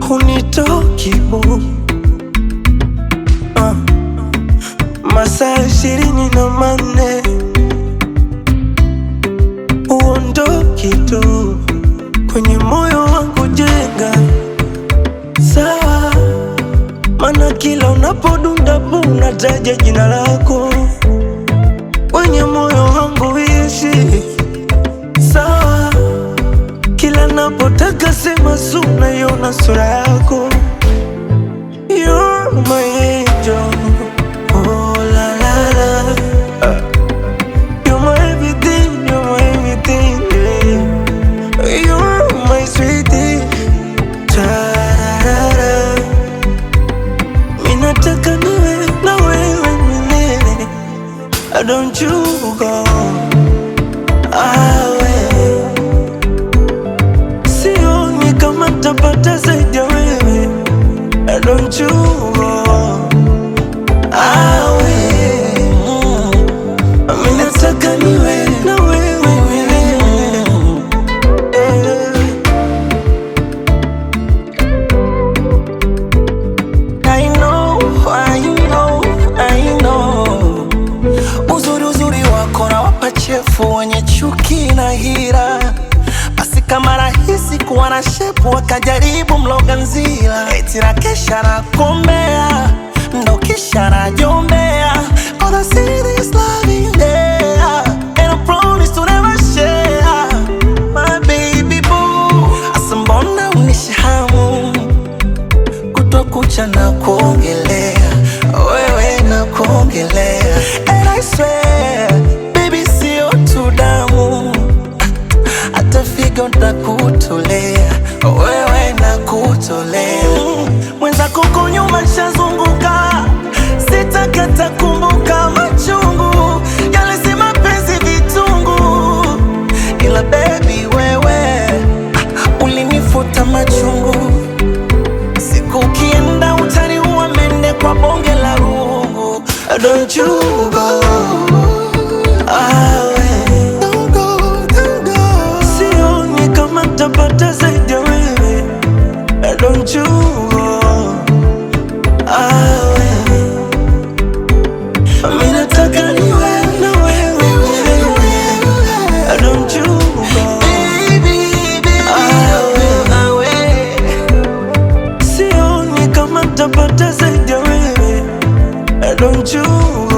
hunitoki bu uh, masaa ishirini na manne uondoki tu kwenye moyo wangu, jenga sawa, mana kila unapodunda bu unataja jina lako kwenye moyo wangu ishi sawa, kila napotaka sema su naiona sura yako You're my angel. Oh, la, la, la. You're my everything, you're my everything, yeah. You're my sweetie. Ta-ra-ra-ra. Mimi nataka niwe na wewe milele. Don't you go away. Sioni kama tapata zaidi ya wewe. Don't you go away. Mimi nataka niwe na wewe milele. Eh. I know, I know, I know. Uzuri uzuri wako na wapachefu wenye chuki na hira, basi kama rahisi kuwa na shepu wakajaribu mloga nzila, eti na kesha na kombea ndo kisha najombea, cause I see this love in there and I promise to never share my baby boo. Asa mbona unishahamu kutokucha na kuongelea wewe na kuongelea and I swear baby sio tu damu hata figo ntakutolea wewe na kutolea mwenzako huko nyuma nshazunguka sitakata kumbuka machungu yale si mapenzi vitungu ila baby wewe ah, ulinifuta machungu Siku ukienda utaniua mende kwa bonge la rungu Don't you go away Don't go, don't go Sioni kama tapata zaidi ya wewe Don't you go away Mimi nataka niwe na wewe milele. Don't you go away Sioni kama tapata zaidi ya wewe Don't you